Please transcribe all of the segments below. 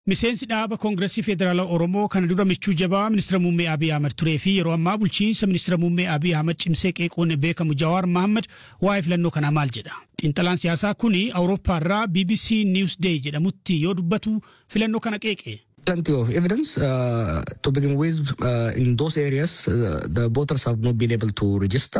Miseensi dhaaba Koongireesii Federaalaa Oromoo kana dura michuu jabaa ministeera muummee Abiy Ahmed turee fi yeroo ammaa bulchiinsa ministeera muummee Abiy Ahmed cimsee qeequun beekamu Jawaar Mohaammed waa'ee filannoo kanaa maal jedha? Xiinxalaan siyaasaa kuni Awurooppaa irraa BBC Newsday jedhamutti yoo dubbatu filannoo kana qeeqe. plenty of evidence. Uh, to begin with, uh, in those areas, uh, the voters have not been able to register.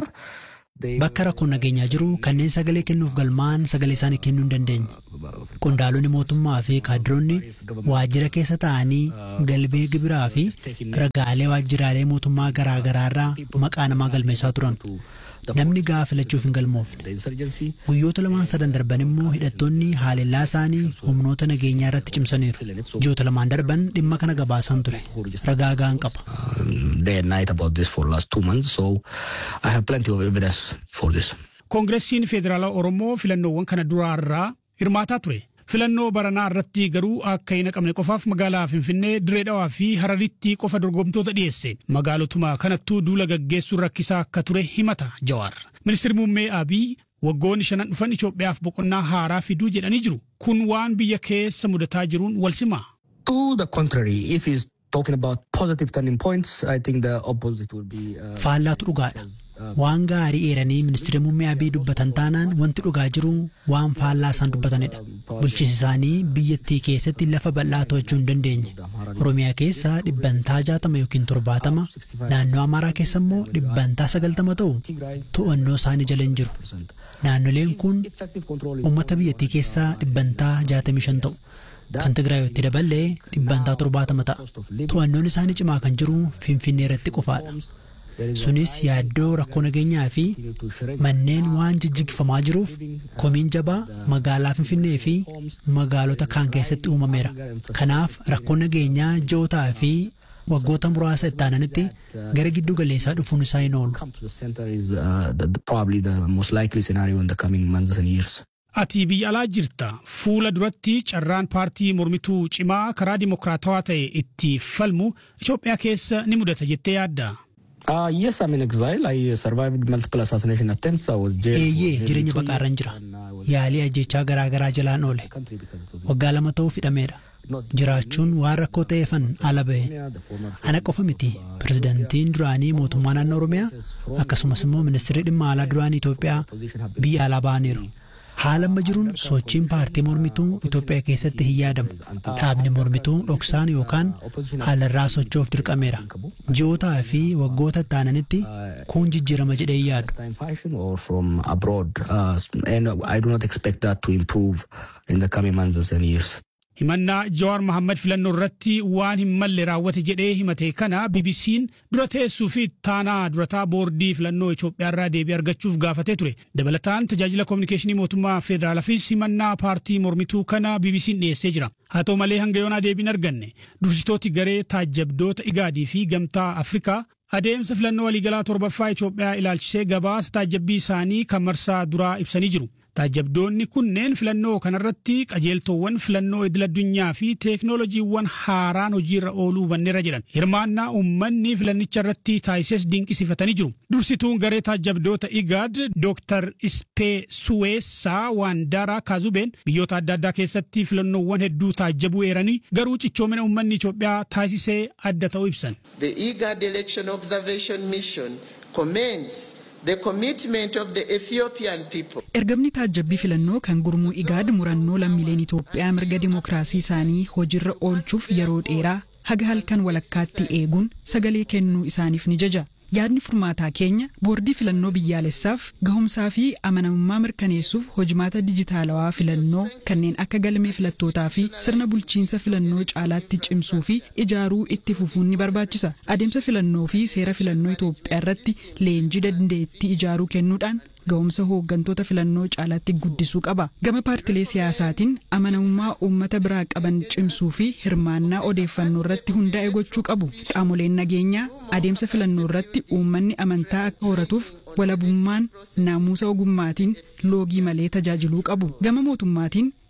Bakka rakkoon nageenyaa jiru kanneen sagalee kennuuf galmaan sagalee isaanii kennuu hin dandeenye. Qondaalonni mootummaa fi kaadiroonni waajjira keessa taa'anii galmee gibiraa fi ragaalee waajjiraalee mootummaa garaa garaa irraa maqaa namaa galmeessaa turan. Namni gahaa filachuuf hin galmoofne. Guyyoota lamaan sadan darban immoo hidhattoonni haalellaa isaanii humnoota nageenyaa irratti cimsaniiru. Ji'oota lamaan darban dhimma kana gabaasan ture. Ragaa gahaan qaba. Day and night about this for last two months, so I have plenty of evidence for this. Koongireesiin Federaalaa Oromoo filannoowwan kana duraarraa hirmaataa ture. Filannoo baranaa irratti garuu akka hin haqamne qofaaf magaalaa Finfinnee, Diree Dhawaa fi Hararitti qofa dorgomtoota dhiyeesse. Magaalotuma kanattuu duula gaggeessuun rakkisaa akka ture himata Jawaar. Ministeerri muummee Abiy waggoonni shanan dhufan Itoophiyaaf boqonnaa haaraa fiduu jedhanii jiru. Kun waan biyya keessa mudataa jiruun wal simaa. To the contrary, if he's talking about positive turning points, I think the opposite will be. Uh, Faallaatu dhugaadha. Waan gaarii eeranii ministeera muummee Abiy dubbatan taanaan wanti dhugaa jiru waan faallaa isaan dubbatanidha. Bulchiinsi isaanii biyyattii keessatti lafa bal'aa to'achuu hin dandeenye. Oromiyaa keessa dhibbantaa jaatama yookiin torbaatama, naannoo Amaaraa keessa immoo dhibbantaa sagaltama ta'u to'annoo isaanii jala hin jiru. Naannoleen kun uummata biyyattii keessaa dhibbantaa jaatamii shan ta'u. Kan Tigraayotti daballee dhibbantaa torbaatama ta'a. To'annoon isaanii cimaa kan jiru Finfinnee irratti qofaadha. Sunis yaaddoo rakkoo nageenyaa fi manneen waan jijjigifamaa jiruuf komiin jabaa magaalaa Finfinnee fi magaalota kaan keessatti uumameera. Kanaaf rakkoo nageenyaa ji'ootaa fi waggoota muraasa itti aananitti gara giddu galeessaa dhufuun isaa hin oolu. come to the center is uh, the, the, probably the most likely scenario in the coming months and years. Ati biyya alaa jirta. Fuula duratti carraan paartii mormituu cimaa karaa dimokiraatawaa ta'e itti falmu Itoophiyaa keessa ni mudata jettee yaadda. Uh, yes, I'm in exile. I survived multiple assassination attempts. I was jailed. for Eeyyee nearly jireenya two baqaarran years jira. and I was Yaalii ajjechaa garaa garaa jalaan oole. in the country because it was Waggaa lama ta'uuf hidhameera. Jiraachuun waan rakkoo ta'eefan ala ba'e. the former Ana qofa miti. Pirezidantiin duraanii mootummaa naannoo Oromiyaa akkasumas immoo ministeerri dhimma alaa duraanii Itoophiyaa biyya alaa ba'aniiru. Haala amma jiruun sochiin paartii mormituu Itoophiyaa keessatti hin yaadamu. Dhaabni mormituu dhoksaan yookaan haalarraa socho'uuf dirqameera. Ji'ootaa fi waggoota itti aananitti kun jijjiirama jedhee hin yaadu. time fashion or from abroad. Uh, and I do not expect that to improve in the coming months and years. Himannaa Jawaar Mohaammed filannoo irratti waan hin malle raawwate jedhee himate kana BBC'n dura teessuu fi taanaa durataa boordii filannoo Itoophiyaa irraa deebii argachuuf gaafatee ture. Dabalataan tajaajila koominikeeshinii mootummaa federaalaafis himannaa paartii mormituu kana BBC'n dhiyeessee jira. Haa ta'u malee hanga yoonaa deebiin arganne dursitooti garee taajjabdoota Igaadii fi Gamtaa Afrikaa adeemsa filannoo waliigalaa torbaffaa Itoophiyaa ilaalchisee gabaasa taajjabbii isaanii kan marsaa duraa ibsanii jiru. Taajjabdoonni kunneen filannoo kanarratti qajeeltowwan filannoo idil addunyaa fi teeknooloojiiwwan haaraan hojiirra ooluu hubanneerra jedhan. Hirmaannaa uummanni filannicha irratti taasises dinqisiifatanii jiru. Dursituun garee taajjabdoota Igaad Dr. Ispee Suweessaa Waandaraa Kaazubeen biyyoota adda addaa keessatti filannoowwan hedduu taajjabuu eeranii garuu cichoomina uummanni Itoophiyaa taasisee adda ta'uu ibsan. The IGAD Election Observation Mission commends the commitment of the Ethiopian people. Ergamni taajjabbii filannoo kan gurmuu igaad murannoo lammiileen Itoophiyaa mirga dimookiraasii isaanii hojiirra oolchuuf yeroo dheeraa haga halkan walakkaatti eeguun sagalee kennuu isaaniif ni jaja. Yaadni furmaataa keenya boordii filannoo biyyaalessaaf gahumsaa fi amanamummaa mirkaneessuuf hojimaata dijitaalawaa filannoo kanneen akka galmee filattootaa fi sirna bulchiinsa filannoo caalaatti cimsuu fi ijaaruu itti fufuun ni barbaachisa. Adeemsa filannoo fi seera filannoo Itoophiyaa irratti leenjii dandeettii ijaaruu kennuudhaan ga'umsa hooggantoota filannoo caalaatti guddisuu qaba. Gama paartilee siyaasaatiin amanamummaa uummata biraa qaban cimsuu fi hirmaannaa odeeffannoo irratti hundaa'e gochuu qabu. Qaamoleen nageenyaa adeemsa filannoo irratti uummanni amantaa akka horatuuf walabummaan naamusa ogummaatiin loogii malee tajaajiluu qabu. Gama mootummaatiin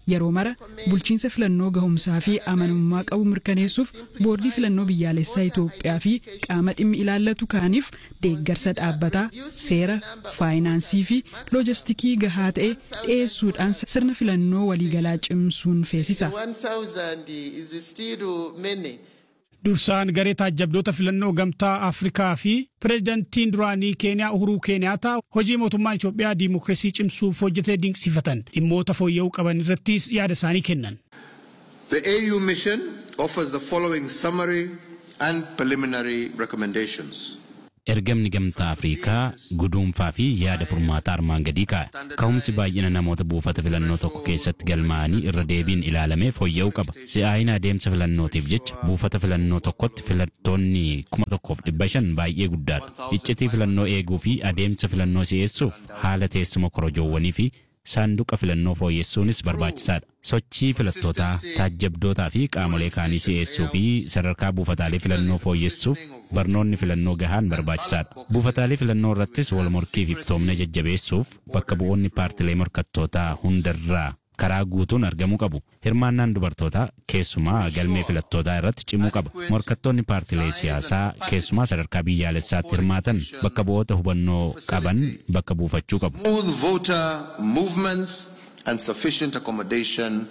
yeroo mara bulchiinsa filannoo gahumsaa fi amanamummaa qabu mirkaneessuuf boordii filannoo biyyaalessaa Itoophiyaa fi qaama dhimmi ilaallatu kaaniif deeggarsa dhaabbataa seera faayinaansii fi loojistikii gahaa ta'e dhiyeessuudhaan sirna filannoo waliigalaa cimsuun feesisa. 1,000 is still many. Dursaan garee taajjabdoota filannoo gamtaa Afrikaa fi pireezidantiin duraanii Keeniyaa Uhuruu Keeniyaataa hojii mootummaan Itoophiyaa diimokiraasii cimsuuf hojjetee dinqisiifatan dhimmoota fooyya'uu qaban irrattis yaada isaanii kennan. The AU mission offers the following summary and preliminary recommendations. Ergamni gamtaa Afriikaa guduunfaa fi yaada furmaataa armaan gadii kaa'e. Ka'umsi baay'ina namoota buufata filannoo tokko keessatti galmaa'anii irra deebiin ilaalamee fooyya'uu qaba. Si'aayina adeemsa filannootiif jecha buufata filannoo tokkotti filattoonni kuma tokkoof dhibba shan baay'ee guddaadha. Iccitii filannoo eeguu fi adeemsa filannoo si'eessuuf haala teessuma korojoowwanii fi saanduqa filannoo fooyyessuunis barbaachisaadha. Sochii filattootaa, taajjabdootaa fi qaamolee kaanii si'eessuu fi sadarkaa buufataalee filannoo fooyyessuuf barnoonni filannoo gahaan barbaachisaadha. Buufataalee filannoo irrattis wal morkii fi iftoomina jajjabeessuuf bakka bu'oonni paartilee morkattootaa hundarraa karaa guutuun argamuu qabu. Hirmaannaan dubartootaa keessumaa galmee filattootaa irratti cimuu qaba. Morkattoonni paartilee siyaasaa keessumaa sadarkaa biyyaalessaatti hirmaatan bakka bu'oota hubannoo qaban bakka buufachuu qabu. Smooth voter movements and sufficient accommodation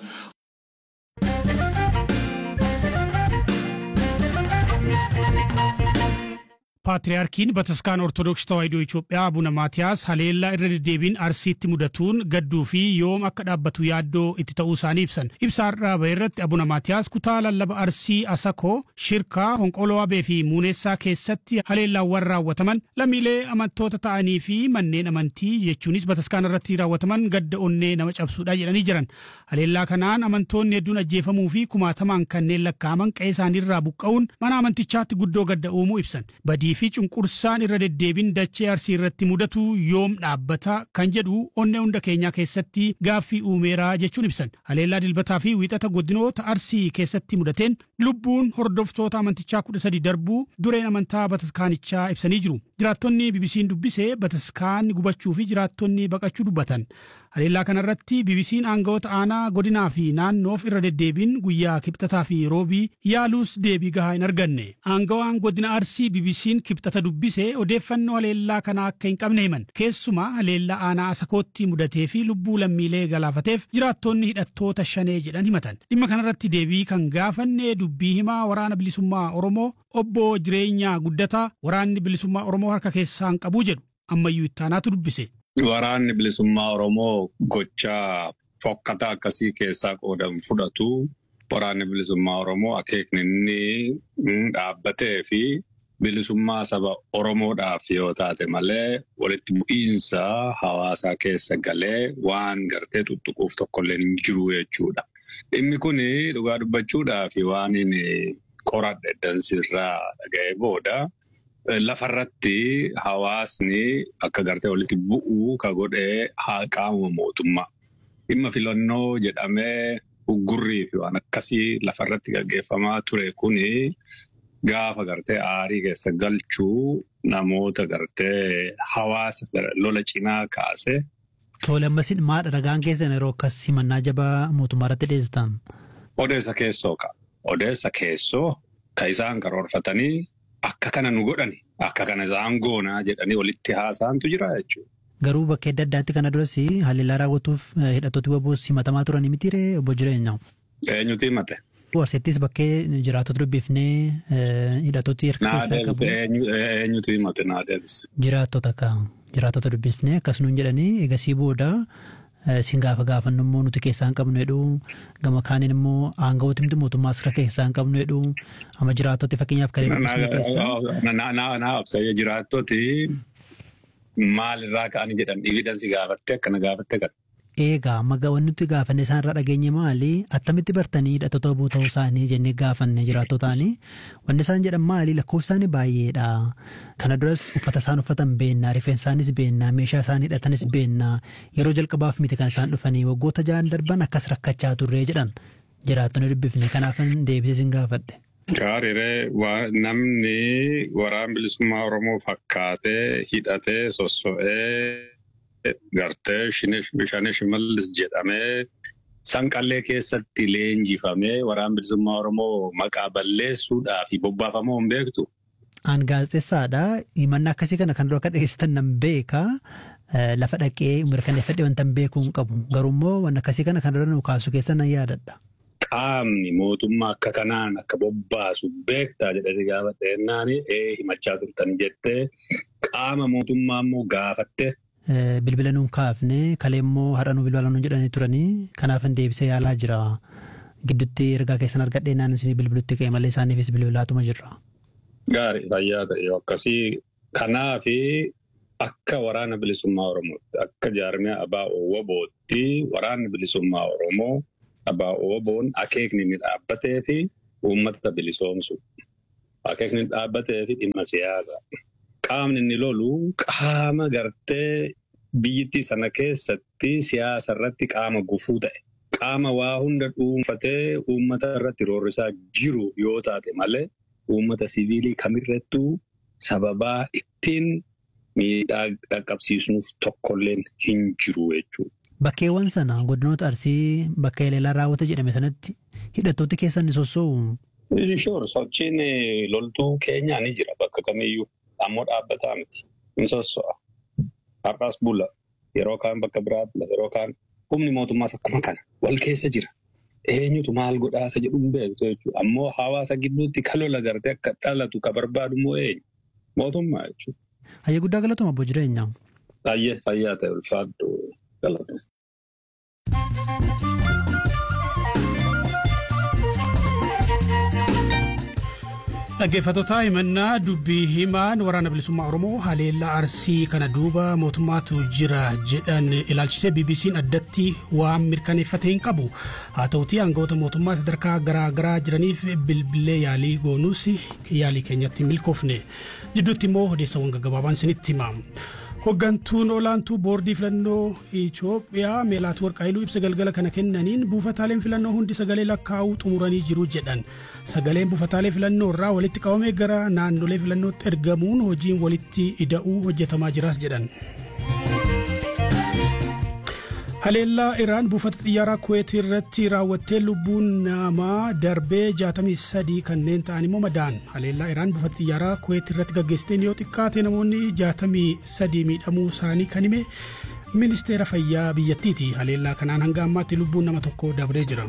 Paatriyaarkiin Bataskaan Ortodoksii Tawaahidoo Itoophiyaa Abuna Maatiyaas haleellaa irra deddeebiin Arsiitti mudatuun gadduu fi yoom akka dhaabbatu yaaddoo itti ta'uu isaanii ibsan. Ibsa har'aa bahe irratti Abuna Maatiyaas kutaa lallaba Arsii Asakoo, Shirkaa, Honqoloo Abee fi Muuneessaa keessatti haleellaawwan raawwataman lammiilee amantoota ta'anii fi manneen amantii jechuunis Bataskaan irratti raawwataman gadda onnee nama cabsuudha jedhanii jiran. Haleellaa kanaan amantoonni hedduun ajjeefamuu fi kumaatamaan kanneen lakkaa'aman qe'ee isaaniirraa buqqa'uun mana amantichaatti guddoo gadda uumuu ibsan. Badii fi cunqursaan irra deddeebiin dachee arsii irratti mudatu yoom dhaabbata kan jedhu onnee hunda keenyaa keessatti gaaffii uumeeraa jechuun ibsan. Haleellaa dilbataa fi wiixata godinoota arsii keessatti mudateen lubbuun hordoftoota amantichaa kudha sadi darbuu dureen amantaa bataskaanichaa ibsanii jiru. Jiraattonni BBC'n dubbisee bataskaan gubachuu fi jiraattonni baqachuu dubbatan. Haleellaa kanarratti BBC'n aangawoota aanaa godinaa fi naannoof irra deddeebiin guyyaa kibxataa fi roobii yaaluus deebii gahaa hin arganne. Aangawaan godina arsii BBC'n kibxata dubbisee odeeffannoo haleellaa kanaa akka hin qabne himan. Keessumaa haleellaa aanaa asakootti mudatee fi lubbuu lammiilee galaafateef jiraattonni hidhattoota shanee jedhan himatan. Dhimma kanarratti deebii kan gaafanne dubbii himaa waraana bilisummaa Oromoo obbo jireenyaa guddataa waraanni bilisummaa Oromoo harka keessaan qabuu jedhu ammayyuu ittaanaatu dubbise. Waraanni bilisummaa Oromoo gochaa fokkataa akkasii keessaa qoodan fudhatu waraanni bilisummaa Oromoo akeekni inni dhaabbatee fi bilisummaa saba Oromoodhaaf yoo taate malee walitti bu'iinsa hawaasaa keessa galee waan gartee tuttuquuf tokkollee hin jiru jechuudha. Dhimmi kun dhugaa dubbachuudhaaf waan inni qoradhe dansirraa dhaga'ee booda. Lafarratti hawaasni akka gartee walitti bu'uu ka godhee haa qaamuma mootummaa. Dhimma filannoo jedhamee uggurrii fi waan akkasii lafarratti gaggeeffamaa ture kuni gaafa gartee aarii keessa galchuu namoota gartee hawaasa lola cinaa kaase. Tole ammasin maadha ragaan keessan yeroo akkas himannaa jabaa mootummaa irratti dhiyeessitan? Odeessa keessoo ka. Odeessa keessoo ka isaan karoorfatanii akka kana nu godhani akka kana isaan goonaa jedhanii walitti haasaantu jira jechuudha. Garuu bakka adda addaatti kana duras haleellaa raawwatuuf hidhattooti waboos himatamaa turanii mitiiree obbo Jireenyaa. Eenyutu himate? Warseettis bakkee jiraattota dubbifnee hidhattooti harka keessaa qabu. Eenyutu himate naa deebise? Jiraattota ka jiraattota dubbifnee akkasumas jedhanii egasii booda sin gaafa gaafannu immoo nuti keessaa hin qabnu jedhu gama kaaniin immoo aangawooti miti mootummaas harka keessaa hin qabnu jedhu amma jiraattoti fakkeenyaaf kan dubbisne keessaa. Naa obsayya jiraattoti maalirraa ka'anii jedhan dhiividhansi gaafatte akkana gaafatte kan. Eegaa amma wanti nuti gaafanne isaan irraa dhageenye maali? Attamitti bartanii hidhattoota obbo ta'uu isaanii jennee gaafanne jiraattotaani. Wanti isaan jedhan maali? Lakkoofsi isaanii baay'eedha. Kana duras uffata isaan uffatan beennaa, rifeensa isaanis beennaa, meeshaa isaan hidhatanis beennaa. Yeroo jalqabaaf miti kan isaan dhufanii waggoota ja'an darban akkas rakkachaa turree jedhan. Jiraattonni dubbifne kanaafan deebisee sin gaafadhe. Gaariiree namni waraan bilisummaa Oromoo fakkaatee hidhatee sosso'ee gartee bishaan shimallis jedhamee sanqallee keessatti leenjifamee waraan bilisummaa Oromoo maqaa balleessuudhaa fi bobbaafamoo hin beektu. Aan gaazexeessaadha. Himannaa akkasii kana kan dura akka dhageessitan nan beeka. Lafa dhaqee mirkaneeffadhee wanta hin beekuu hin qabu. Garuummoo waan akkasii kana kan dura nu kaasu keessa nan yaadadha. Qaamni mootummaa akka kanaan akka bobbaasu beektaa jedhee gaafatte jennaan ee himachaa turtan jettee qaama mootummaa immoo gaafatte. Bilbila nuun kaafne kalee immoo har'a nu bilbila nuun jedhanii turanii kanaaf hin deebisee yaalaa jira. Gidduutti ergaa keessan argadhee naan isin bilbilutti ka'e malee isaaniifis bilbilaatuma jirra. Gaarii fayyaa ta'e akkasii kanaafi akka waraana bilisummaa Oromootti akka jaarmiyaa Abaa Owwabootti waraanni bilisummaa Oromoo Abaa Owwaboon akeekni inni dhaabbatee fi uummata bilisoomsu. Akeekni inni dhaabbatee fi dhimma siyaasaa. Qaamni inni lolu qaama gartee biyyittii sana keessatti siyaasa irratti qaama gufuu ta'e. Qaama waa hunda dhuunfatee uummata irratti roorrisaa jiru yoo taate malee uummata siviilii kamirrattuu sababaa ittiin miidhaa dhaqqabsiisnuuf tokkolleen hin jiru jechuudha. Bakkeewwan sana godinoota Arsii bakka Eleelaa raawwata jedhame sanatti hidhattooti keessan ni sossoo'u. Shoor sochiin loltuu keenyaa ni jira bakka kamiyyuu ammoo dhaabbataa miti. Ni sosso'a. Har'as bula. Yeroo kaan bakka biraa bula. Yeroo kaan humni mootummaas akkuma kana wal keessa jira. Eenyutu maal godhaasa jedhu hin beektu jechuudha. Ammoo hawaasa gidduutti kalola gartee akka dhalatu ka barbaadu immoo eenyu? Mootummaa jechuudha. Hayyee guddaa galatuma abbo jireenyaa. Hayyee fayyaa ta'e ulfaadhu galatuma. Dhaggeeffattoota himannaa dubbii himaan waraana bilisummaa Oromoo haleellaa arsii kana duuba mootummaatu jira jedhan ilaalchisee BBC'n addatti waan mirkaneeffate hin qabu. Haa ta'utii aangawoota mootummaa sadarkaa garaa garaa jiraniif bilbilee yaalii goonuus yaalii keenyatti hin milkoofne. Jidduutti immoo odeessawwan gaggabaabaan isinitti hima. Hoggantuun olaantuu boordii filannoo Itoophiyaa Meelaatuu Warqaayiluu ibsa galgala kana kennaniin buufataaleen filannoo hundi sagalee lakkaa'uu xumuranii jiru jedhan. Sagaleen buufataalee filannoo irraa walitti qabamee gara naannolee filannootti ergamuun hojiin walitti ida'uu hojjetamaa jiras jedhan. Haleellaa Iraan buufata xiyyaaraa Kuweet irratti raawwattee lubbuun namaa darbee 63 kanneen ta'an immoo madaan. Haleellaa Iraan buufata xiyyaaraa Kuweet irratti gaggeessiteen yoo xiqqaate namoonni 63 miidhamuu isaanii kan hime ministeera fayyaa biyyattiiti. Haleellaa kanaan hanga ammaatti lubbuun nama tokko dabree jira.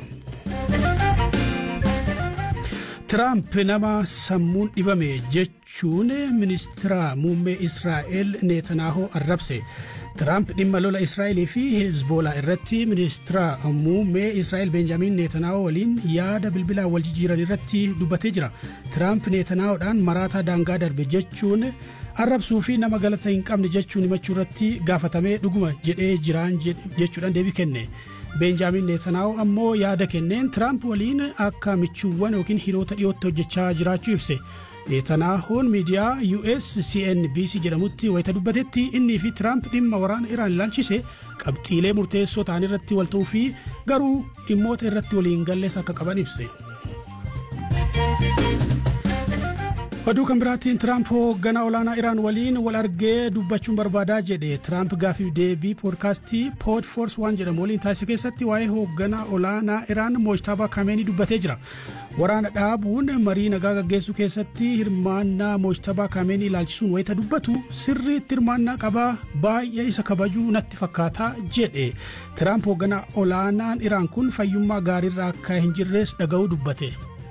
Tiraamp nama sammuun dhibame jechuun ministeera muummee Israa'el Netanyaahoo arrabse. Tiraamp dhimma lola Israa'elii fi Hezbolaa irratti ministeera muummee Israa'el Benjaamin Netanyaahoo waliin yaada bilbilaan wal jijjiiran irratti dubbatee jira. Tiraamp Netanyahoodhaan maraataa daangaa darbe jechuun arrabsuu fi nama galata hin qabne jechuun himachuu irratti gaafatamee dhuguma jedhee jiraan jechuudhaan deebii kenne. Benjaamin Netanyaahoo ammoo yaada kenneen Tiraamp waliin akka michuuwwan yookiin hiriyoota dhiyootti hojjechaa jiraachuu ibse. Netanaahoon miidiyaa US CNBC jedhamutti wayita dubbatetti innii fi Tiraamp dhimma waraana Iraan ilaalchise qabxiilee murteessoo ta'an irratti wal ta'uu fi garuu dhimmoota irratti waliin gallees akka qaban ibse. Oduu kan biraatiin Tiraamp hoogganaa olaanaa Iraan waliin wal argee dubbachuun barbaadaa jedhe. Tiraamp gaafiif deebii poodkaastii Pod Force waan jedhamu waliin taasise keessatti waa'ee hoogganaa olaanaa Iraan Moojtabaa Kameenii dubbatee jira. Waraana dhaabuun marii nagaa gaggeessuu keessatti hirmaannaa Moojtabaa Kameenii ilaalchisuun wayita dubbatu sirriitti hirmaannaa qabaa baay'ee isa kabajuu natti fakkaata jedhe. Tiraamp hoogganaa olaanaan Iraan kun fayyummaa gaariirra akka hin jirres dhaga'uu dubbate.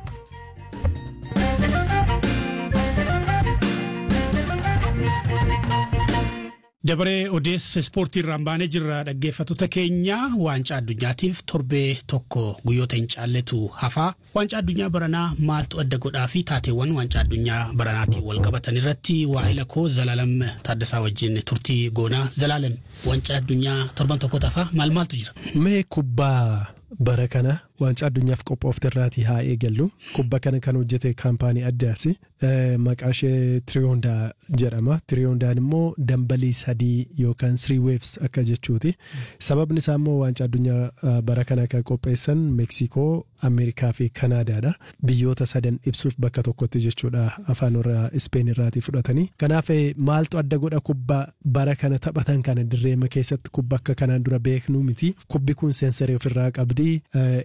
dabaree odeessa ispoortii irraan baanee jirra dhaggeeffattoota keenya waancaa addunyaatiif torbee tokko guyyoota hin caalletu hafaa waancaa addunyaa baranaa maaltu adda godhaa fi taateewwan waancaa addunyaa baranaatiin wal qabatan irratti waahila koo zalaalam taaddasaa wajjin turtii goonaa zalaalam waancaa addunyaa torban tokko hafaa maal maaltu jira. Mee kubbaa bara kana waancaa addunyaaf qophoofte irraatii haa eegallu kubba kana kan hojjete kaampaanii addaas maqaa ishee tiriyoondaa jedhama tiriyoondaan immoo dambalii sadii yookaan three waves akka jechuuti sababni isaa immoo waancaa addunyaa bara kana kan qopheessan meeksikoo ameerikaa fi kanaadaadha biyyoota sadan ibsuuf bakka tokkotti jechuudha afaan warra ispeen irraatii fudhatanii kanaaf maaltu adda godha kubbaa bara kana taphatan kana dirreema keessatti kubba akka kanaan dura beeknuu miti kubbi kun seensarii ofirraa qabdii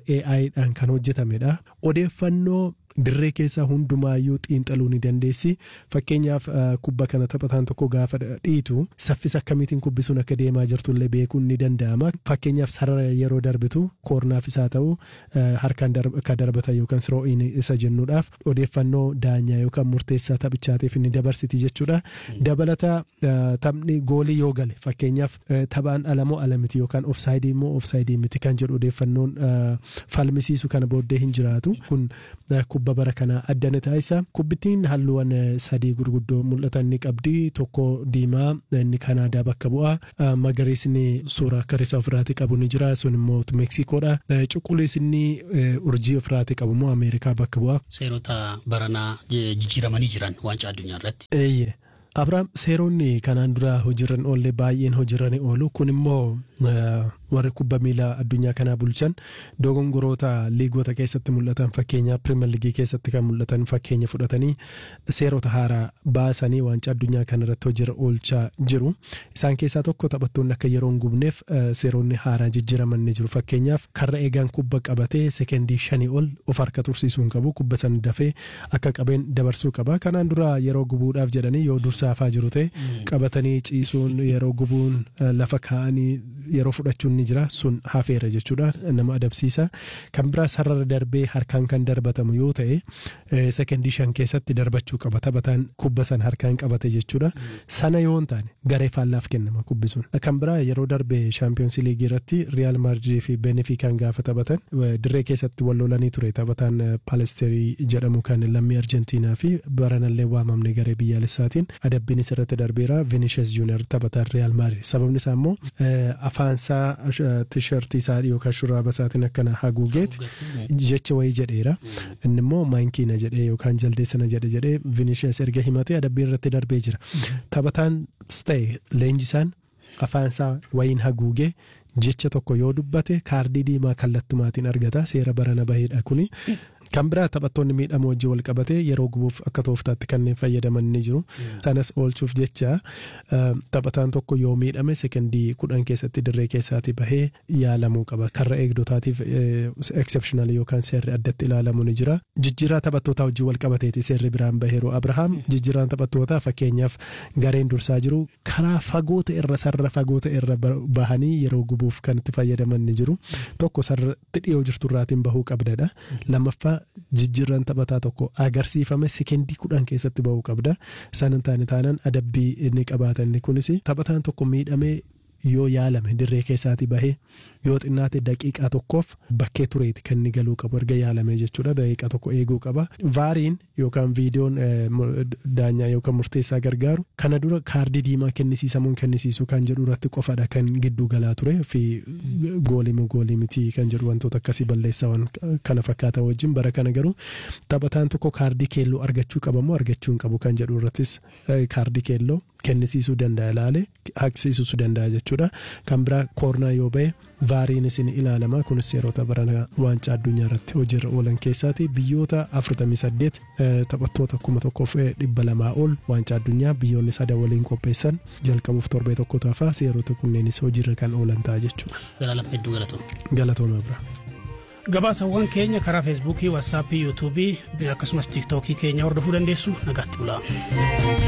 AI dhaan kan hojjetamedha odeeffannoo dirree keessa hundumaayyuu xiinxaluu ni dandeessi fakkeenyaaf kubba kana taphataan tokko gaafa dhiitu saffisa akkamiitiin kubbi sun akka deemaa jirtullee beekuun ni danda'ama fakkeenyaaf sarara yeroo darbitu koornaaf isaa ta'u harkaan akka darbatan yookaan siroo'iin isa jennuudhaaf odeeffannoo daanyaa yookaan murteessaa taphichaatiif ni dabarsiti jechuudha dabalata taphni goolii yoo gale fakkeenyaaf taphaan alamoo alamiti yookaan ofsaayidii immoo ofsaayidii miti kan jedhu odeeffannoon falmisiisu kana booddee hin jiraatu kun kubba bara kana addana taasisa kubbittiin halluuwwan sadii gurguddoo mul'atan ni qabdi tokko diimaa inni kanaadaa bakka bu'a magariisni suuraa akka risaa ofirraati qabu ni jira sun immoo meksikoodha cuquliisni urjii ofirraati qabu immoo ameerikaa bakka bu'a. seerota baranaa jijjiiramanii jiran waancaa addunyaa irratti. eeyyee Abiraam seeronni kanaan dura hojiirran oolle baay'een hojiirran oolu kun immoo warri kubba miilaa addunyaa kanaa bulchan dogongoroota liigota keessatti mul'atan fakkeenya pirimeer liigii keessatti kan mul'atan fakkeenya fudhatanii seerota haaraa baasanii waancaa addunyaa kanarratti hojiirra oolchaa jiru. Isaan keessaa tokko taphattoonni akka yeroo hin gubneef seeronni haaraa jijjiiraman ni jiru. Fakkeenyaaf karra eegaan kubba qabatee sekendii shanii ol of harka tursiisuu hin qabu kubba sana dafee akka qabeen dabarsuu qaba. Kanaan dura yeroo gubuudhaaf jedhanii yoo dursaa hafaa jiru ta'e qabatanii ciisuun yeroo gubuun lafa kaa'anii yeroo fudhachuun ni jira sun hafeera jechuudha nama adabsiisa kan biraa sarara darbee harkaan kan darbatamu yoo ta'e sekendii shan keessatti darbachuu qaba taphataan kubba san harkaan qabate jechuudha sana yoo hin taane garee faallaaf kennama kubbi sun kan biraa yeroo darbe shaampiyoonsii liigii irratti riyaal maadridii fi benefiikaan gaafa taphatan dirree keessatti wal lolanii ture taphataan paalesterii jedhamu kan lammii arjentiinaa fi baranallee waamamne garee biyyaalessaatiin adabbiinis irratti darbeera vinishes juunior taphataan riyaal maadrid sababni isaa immoo afaansaa tishertii isaa yookaan shurraaba isaatiin akkana haguugeet jecha wayii jedheera inni immoo maankiina jedhee yookaan jaldeessana jedhe jedhee vinishes erga himatee adabbii irratti darbee jira taphataan ta'e leenjisaan afaansaa wayiin haguugee jecha tokko yoo dubbate kaardii diimaa kallattumaatiin argata seera barana baheedha kuni. Kan biraa taphattoonni miidhama wajjin wal qabate yeroo gubuuf akka tooftaatti kanneen fayyadaman ni jiru. Sanas oolchuuf jecha taphataan tokko yoo miidhame sekendii kudhan keessatti dirree keessaatii bahee yaalamuu qaba. Karra eegdotaatiif exceptional yookaan seerri addatti ilaalamu ni jira. Jijjiirraa taphattootaa wajjin wal qabateeti seerri biraan baheeru. Abrahaam jijjiirraan taphattootaa fakkeenyaaf gareen dursaa jiru karaa fagoota irra sarara fagoota irra bahanii yeroo gubuuf kan itti fayyadaman ni jiru. Tokko sarratti dhiyoo jirturraatiin bahuu qabdadha. Lammaffaa jijjiirran taphataa tokko agarsiifame sekendii kudhan keessatti bahuu qabda. Isaan hin taane taanaan adabbii inni qabaatan kunis taphataan tokko miidhamee yoo yaalame dirree keessaatii bahee yoo xinnaate daqiiqaa tokkoof bakkee tureeti kan inni galuu qabu erga yaalame jechuudha daqiiqaa tokko eeguu qaba. Vaariin yookaan viidiyoon daanyaa yookaan murteessaa gargaaru kana dura kaardii diimaa kennisiisamuun kennisiisuu kan jedhu irratti qofadha kan gidduu galaa ture fi goolimu goolii miti kan jedhu wantoota akkasii balleessaawwan kana fakkaatan wajjin bara kana garuu taphataan tokko kaardii keelloo argachuu qabamoo argachuu hin qabu kan jedhu irrattis kaardii keelloo kennisiisuu danda'a ilaale haqsiisuu danda'a jechuudha. Kan biraa koornaa yoo ba'e vaariin isin ilaalama kunis yeroota barana waancaa addunyaa irratti hojiirra oolan keessaati biyyoota 48 taphattoota kuma tokkoof dhibba lamaa ol waancaa addunyaa biyyoonni sadan waliin qopheessan jalqabuuf torbee tokko taafaa seerota kunneenis hojiirra kan oolan ta'a jechuudha. Galaalam hedduu galatooma. Galatooma bira. Gabaasawwan keenya karaa feesbuukii, waatsaappii, yuutuubii akkasumas tiiktookii keenya hordofuu dandeessu nagaatti bulaa.